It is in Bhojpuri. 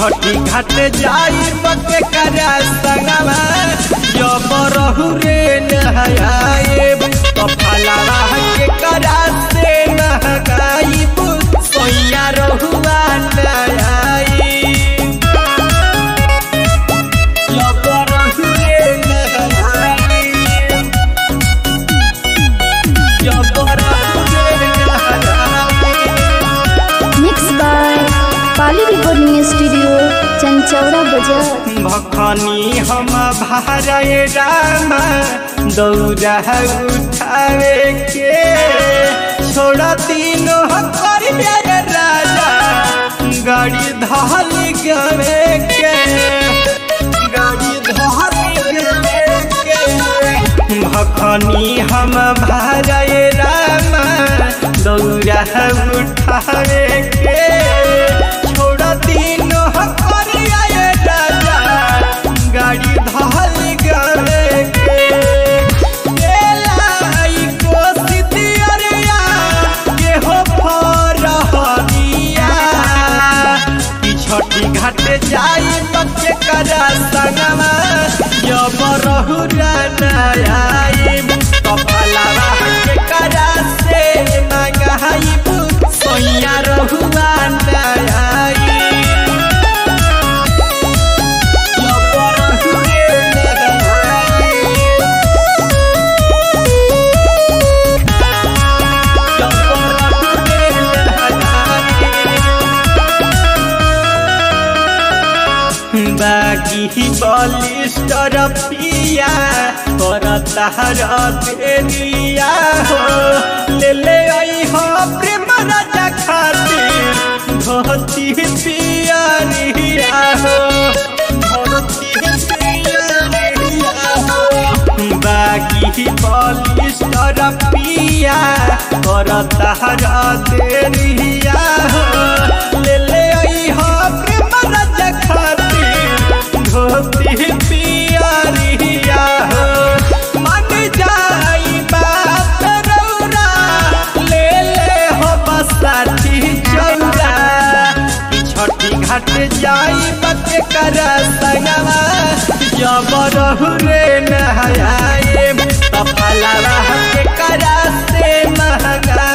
छठी घाट जाई बके करा संगवा जब रहु रे नहाए तो फलावा के करा से नहगाइब सोया रहुआ नहाई जब रहु रे नहाए जब रहु रे नहाए mix by Pali recording studio Chanchaura बाजार भखनी हम भारय राम दौरा उठावे के छोड़ तीनों कर राजा गाड़ी धल गवे के गाड़ी धल गवे के भखनी हम भारय राम दौरा उठावे के छोड़ तीनों कर राजा गाड़ी धल गवे के केलाई कोसी दियरिया के हो फरहरिया ई छठी घाट जाई बच्चे करा संगमा जब रहु रनाई कपलावा के करा से मंगाई सोया रहुआ नाई बाकी बलिस्टर पिया कर तहर देरिया हो ले ले आई हो प्रेम राजा खातिर धोती पियरिया हो धोती पियरिया हो बाकी बलिस्टर पिया कर तहर देरिया हो ले ले आई हो प्रेम राजा खातिर धोती पियरिया हो मन जाई बात रौरा ले ले हो बसाती चौरा ई छठी घाट जाई बके कर संगवा जब रहु रे नहाए तफलावा के करा से महंगा